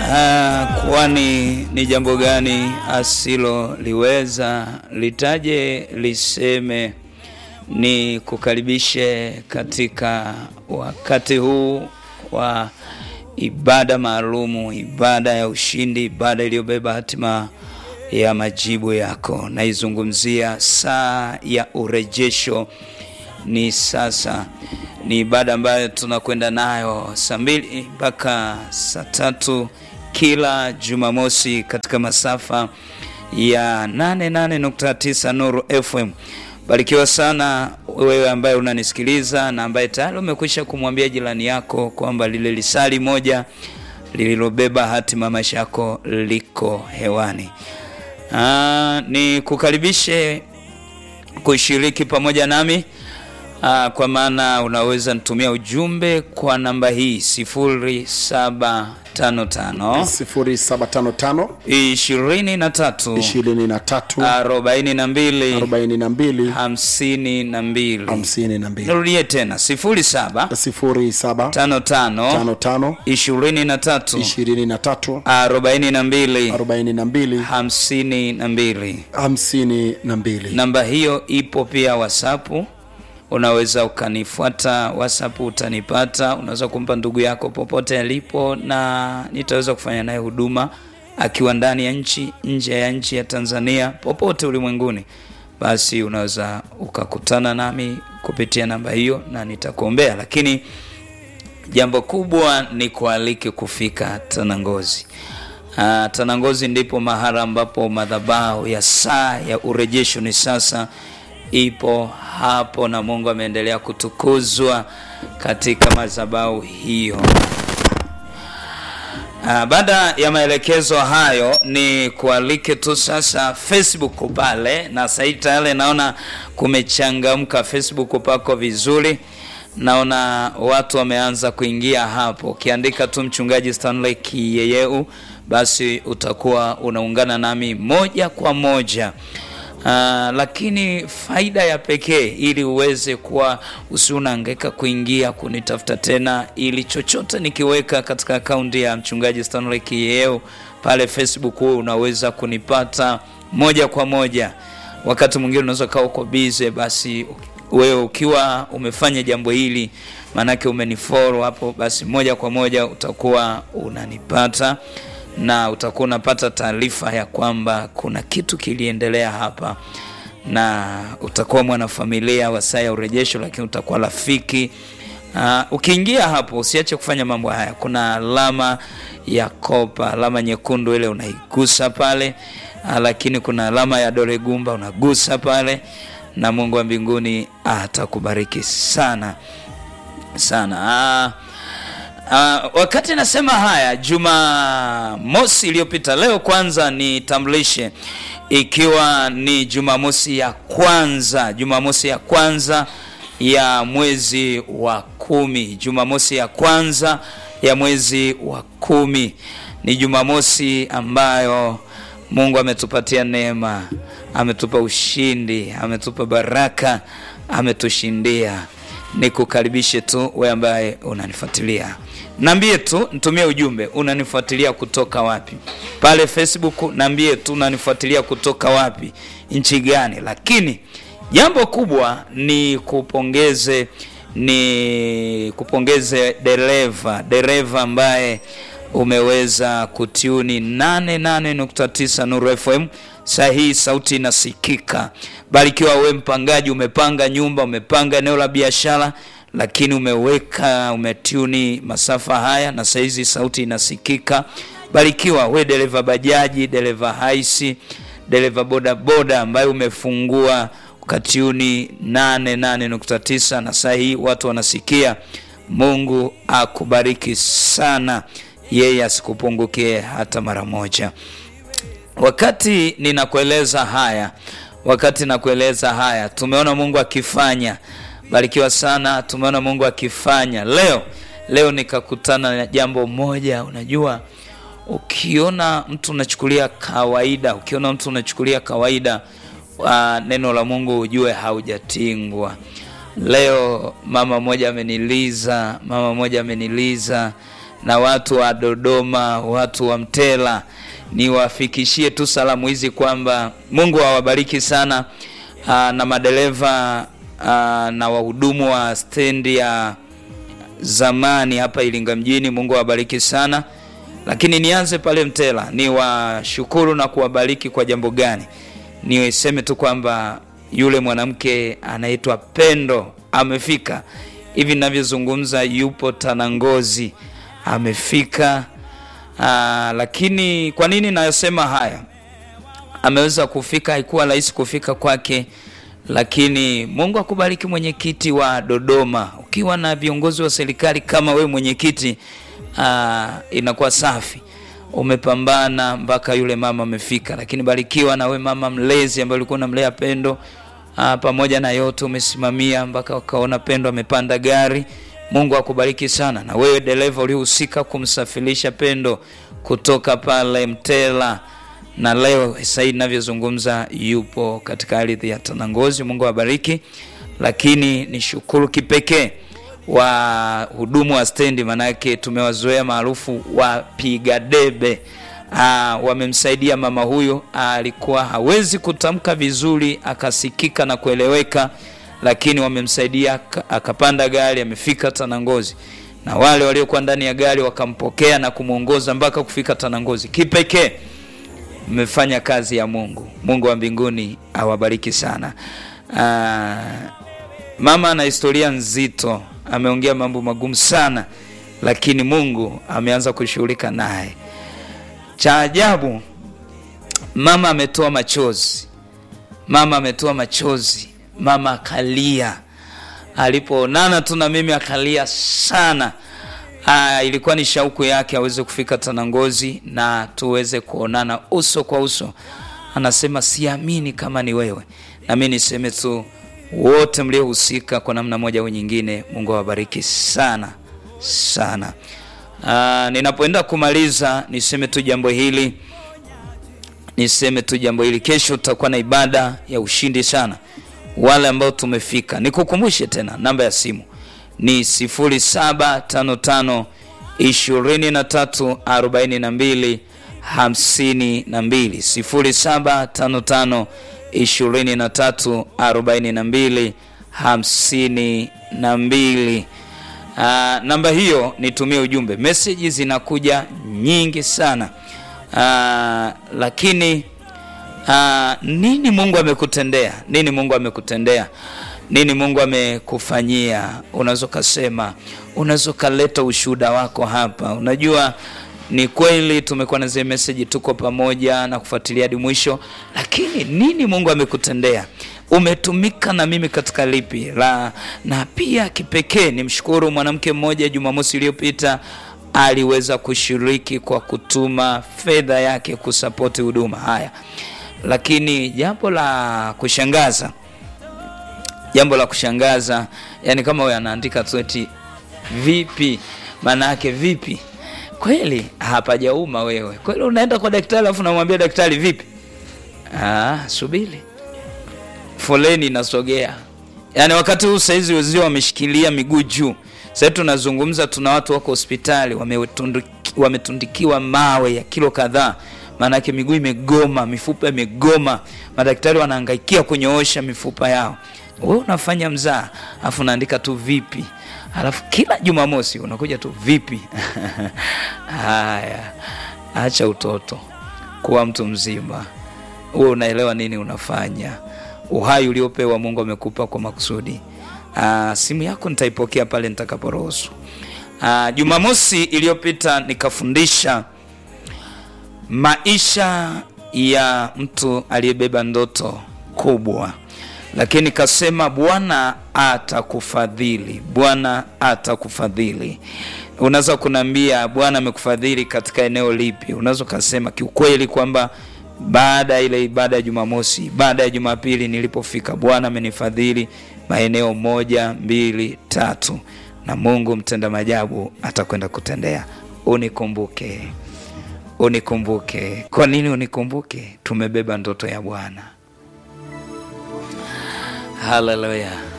Ah, kwani ni jambo gani asiloliweza? Litaje liseme. Ni kukaribishe katika wakati huu wa ibada maalumu, ibada ya ushindi, ibada iliyobeba hatima ya majibu yako. Naizungumzia saa ya urejesho. Ni sasa, ni ibada ambayo tunakwenda nayo saa mbili mpaka saa tatu kila Jumamosi katika masafa ya 88.9 Nuru FM. Barikiwa sana wewe ambaye unanisikiliza na ambaye tayari umekwisha kumwambia jirani yako kwamba lile lisali moja lililobeba hatima maisha yako liko hewani. Aa, ni kukaribishe kushiriki pamoja nami. Aa, kwa maana unaweza nitumia ujumbe kwa namba hii 0755 0755 23 23 42 42 52. 52 Nirudie tena 07 07 55 55 23 23 42 42 52. 52 Namba hiyo ipo pia WhatsApp. Unaweza ukanifuata WhatsApp, utanipata. Unaweza kumpa ndugu yako popote alipo, na nitaweza kufanya naye huduma akiwa ndani ya nchi, nje ya nchi ya Tanzania, popote ulimwenguni. Basi unaweza ukakutana nami kupitia namba hiyo na nitakuombea, lakini jambo kubwa ni kualike kufika Tanangozi. Ah, Tanangozi ndipo mahala ambapo madhabahu ya saa ya urejesho ni sasa ipo hapo, na Mungu ameendelea kutukuzwa katika madhabahu hiyo. Ah, baada ya maelekezo hayo ni kualike tu sasa Facebook pale, na sasa hivi tayari naona kumechangamka Facebook pako vizuri, naona watu wameanza kuingia hapo. Ukiandika tu mchungaji Stanley Kiyeyeu, basi utakuwa unaungana nami moja kwa moja. Uh, lakini faida ya pekee ili uweze kuwa usiunahangaika kuingia kunitafuta tena, ili chochote nikiweka katika akaunti ya mchungaji Stanley Kiyeo pale Facebook, wewe unaweza kunipata moja kwa moja. Wakati mwingine unaweza kaa uko busy, basi wewe ukiwa umefanya jambo hili, maanake umenifollow hapo, basi moja kwa moja utakuwa unanipata na utakuwa unapata taarifa ya kwamba kuna kitu kiliendelea hapa, na utakuwa mwanafamilia wa saa ya urejesho, lakini utakuwa rafiki. Uh, ukiingia hapo usiache kufanya mambo haya. Kuna alama ya kopa, alama nyekundu ile unaigusa pale. Uh, lakini kuna alama ya dole gumba unagusa pale, na Mungu wa mbinguni atakubariki sana sana. Uh, Uh, wakati nasema haya Jumamosi iliyopita, leo kwanza nitambulishe, ikiwa ni Jumamosi ya kwanza, Jumamosi ya kwanza ya mwezi wa kumi, Jumamosi ya kwanza ya mwezi wa kumi ni Jumamosi ambayo Mungu ametupatia neema, ametupa ushindi, ametupa baraka, ametushindia. Nikukaribishe tu wewe ambaye unanifuatilia, naambie tu, nitumie ujumbe, unanifuatilia kutoka wapi? Pale Facebook naambie tu unanifuatilia kutoka wapi, nchi gani. Lakini jambo kubwa ni kupongeze, ni kupongeze dereva, dereva ambaye umeweza kutiuni 88.9 Nuru FM. Saa hii sauti inasikika. Barikiwa we mpangaji, umepanga nyumba, umepanga eneo la biashara, lakini umeweka umetuni masafa haya na saa hizi sauti inasikika. Barikiwa we dereva bajaji, dereva haisi, dereva bodaboda ambaye umefungua ukatiuni 88.9 na saa hii watu wanasikia. Mungu akubariki sana, yeye asikupungukie hata mara moja. Wakati ninakueleza haya, wakati nakueleza haya, tumeona Mungu akifanya. Barikiwa sana, tumeona Mungu akifanya. Leo leo nikakutana na jambo moja. Unajua, ukiona mtu unachukulia kawaida, ukiona mtu unachukulia kawaida uh, neno la Mungu ujue haujatingwa. Leo mama moja ameniliza, mama moja ameniliza na watu wa Dodoma, watu wa Mtela, niwafikishie tu salamu hizi kwamba Mungu awabariki sana aa, na madereva aa, na wahudumu wa stendi ya zamani hapa Iringa mjini. Mungu awabariki sana. Lakini nianze pale Mtela, ni washukuru na kuwabariki kwa jambo gani? Niseme tu kwamba yule mwanamke anaitwa Pendo amefika hivi ninavyozungumza, yupo Tanangozi, amefika. Aa, lakini kwa nini nayosema haya? Ameweza kufika, haikuwa rahisi kufika kwake, lakini Mungu akubariki mwenyekiti wa Dodoma. Ukiwa na viongozi wa serikali kama we mwenyekiti, aa, inakuwa safi umepambana mpaka yule mama amefika, lakini barikiwa na we mama mlezi ambaye ulikuwa unamlea Pendo. Aa, pamoja na yote umesimamia mpaka ukaona Pendo amepanda gari. Mungu akubariki sana, na wewe dereva uliohusika kumsafirisha Pendo kutoka pale Mtela, na leo sasa hivi ninavyozungumza yupo katika ardhi ya Tanangozi. Mungu awabariki, lakini ni shukuru kipekee wa hudumu wa stendi, manake tumewazoea maarufu wapiga debe. Aa, wamemsaidia mama huyo, alikuwa hawezi kutamka vizuri, akasikika na kueleweka, lakini wamemsaidia akapanda gari, amefika Tanangozi, na wale waliokuwa ndani ya gari wakampokea na kumwongoza mpaka kufika Tanangozi. Kipekee mmefanya kazi ya Mungu. Mungu wa mbinguni awabariki sana. Aa, mama ana historia nzito, ameongea mambo magumu sana, lakini Mungu ameanza kushughulika naye. Cha ajabu, mama ametoa machozi, mama ametoa machozi, mama akalia alipoonana tu na mimi, akalia sana. Aa, ilikuwa ni shauku yake aweze kufika Tanangozi na tuweze kuonana uso kwa uso. Anasema siamini kama ni wewe. Na mimi niseme tu wote mliohusika kwa namna moja au nyingine, Mungu awabariki sana sana. Aa, ninapoenda kumaliza niseme tu jambo hili, niseme tu jambo hili. Kesho tutakuwa na ibada ya ushindi sana. Wale ambao tumefika, nikukumbushe tena namba ya simu ni 0755 23 42 52 0755 23 42 52. Uh, namba hiyo nitumie ujumbe. Meseji zinakuja nyingi sana uh, lakini uh, nini Mungu amekutendea? Nini Mungu amekutendea? Nini Mungu amekufanyia? Unaweza ukasema, unaweza ukaleta ushuhuda wako hapa. Unajua ni kweli tumekuwa na zile meseji, tuko pamoja na kufuatilia hadi mwisho, lakini nini Mungu amekutendea? Umetumika na mimi katika lipi la? Na pia kipekee nimshukuru mwanamke mmoja, Jumamosi iliyopita aliweza kushiriki kwa kutuma fedha yake kusapoti huduma haya, lakini jambo la kushangaza jambo la kushangaza, yani kama wewe anaandika tu eti vipi, maana yake vipi? Kweli hapajauma wewe kweli, unaenda kwa daktari alafu namwambia daktari vipi? Ah, subiri, foleni inasogea. Yani wakati huu saizi wenzio wameshikilia miguu juu. Sasa tunazungumza, tuna watu wako hospitali wametundikiwa mawe ya kilo kadhaa, maana yake miguu imegoma, mifupa imegoma, madaktari wanahangaikia kunyoosha mifupa yao wewe unafanya mzaa alafu unaandika tu vipi, alafu kila Jumamosi unakuja tu vipi? Haya, acha utoto, kuwa mtu mzima. Wewe unaelewa nini unafanya. Uhai uliopewa Mungu amekupa kwa makusudi. Aa, simu yako nitaipokea pale nitakaporuhusu. Jumamosi iliyopita nikafundisha maisha ya mtu aliyebeba ndoto kubwa lakini kasema Bwana atakufadhili, Bwana atakufadhili. Unaweza kuniambia Bwana amekufadhili katika eneo lipi? Unaweza ukasema kiukweli kwamba baada ya ile ibada ya Jumamosi, baada ya Jumapili nilipofika, Bwana amenifadhili maeneo moja, mbili, tatu, na Mungu mtenda maajabu atakwenda kutendea. Unikumbuke, unikumbuke. Kwa nini unikumbuke? Tumebeba ndoto ya Bwana. Haleluya.